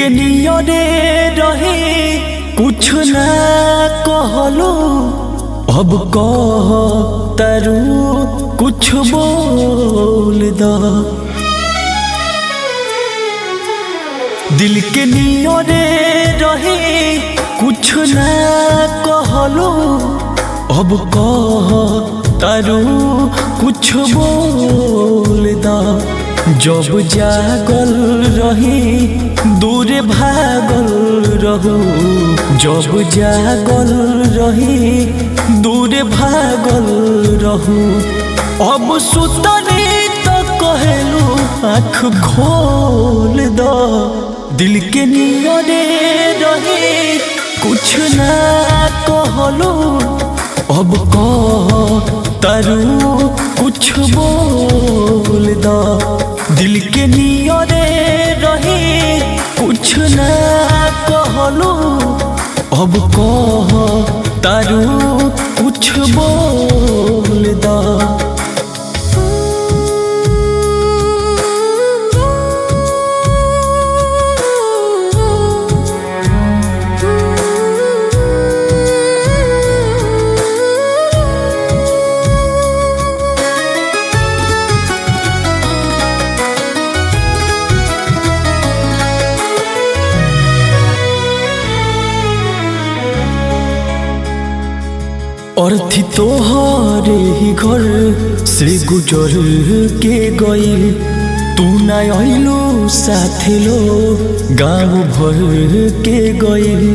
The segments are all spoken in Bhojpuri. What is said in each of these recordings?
के नियरे रहे कुछ ना कहलो अब कह तरु कुछ बोल द दिल के नियरे रहे कुछ ना कहलो अब कह तरु कुछ बोल द जब जागल रही दूर भागल रहू जब जागल रही दूर भागल रहू अब सुतनी तो कहलू आँख खोल दो दिल के नियरे रहे कुछ ना कहलो अब कह तरु कुछ बोल दो दिल के नियरे रहे कुछ ना कहलो अब कह तरु कुछ बोल दो अर्थी तोहरे ही घर से गुजर के गई तू ना अइलो साथे लो गाँव भर के गई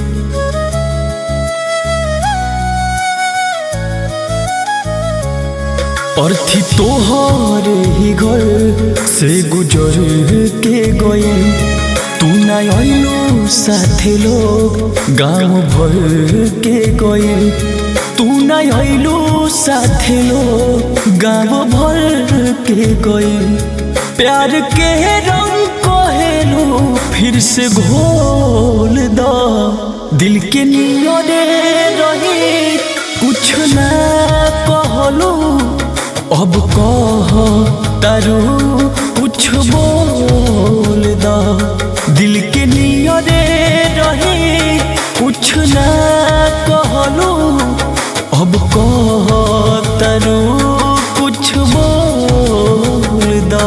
अर्थी तोहरे ही घर से गुजर के गई तू ना अइलो साथे लोग गाँव भर के गई तू ना अइलो साथे लोग गाँव भर के गई प्यार के रंग कहेलो फिर से घोल दो दिल के नियरे रही कुछ ना कहलो अब कह तरु कुछ बोल दो दिल के नियरे रहे कुछ ना कहलो अब कह तरु कुछ बोल दो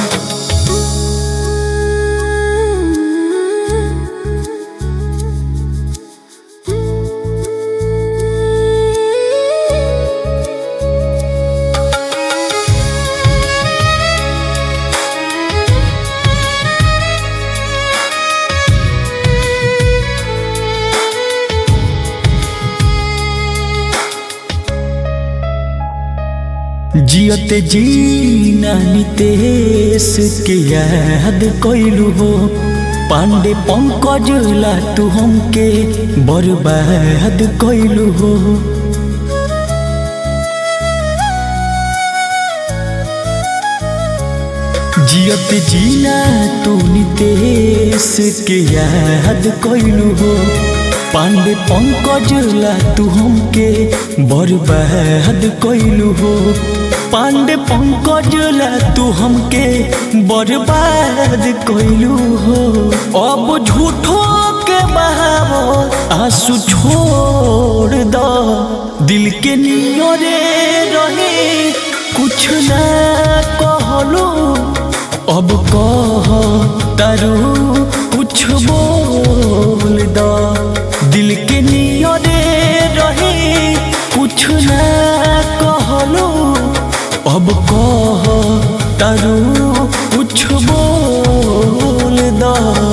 जियत जीना नितेश के याद कैलू हो पांडे पंकज ला तू हमके बर्बाद कैलू हो जियत जीना तू नितेश के याद कैलू हो पांडे पंकज ला तू हमके बर्बाद कैलू हो पांडे पंकज ला तू हमके बर्बाद कैलू हो अब झूठो के बहावो आंसू छोड़ दो दिल के नियरे रहे कुछ ना कहलो अब कह तरु कुछ बोल दो दिल के नियरे रहे कुछ ना कहलो अब कह तरु कुछ बोल दो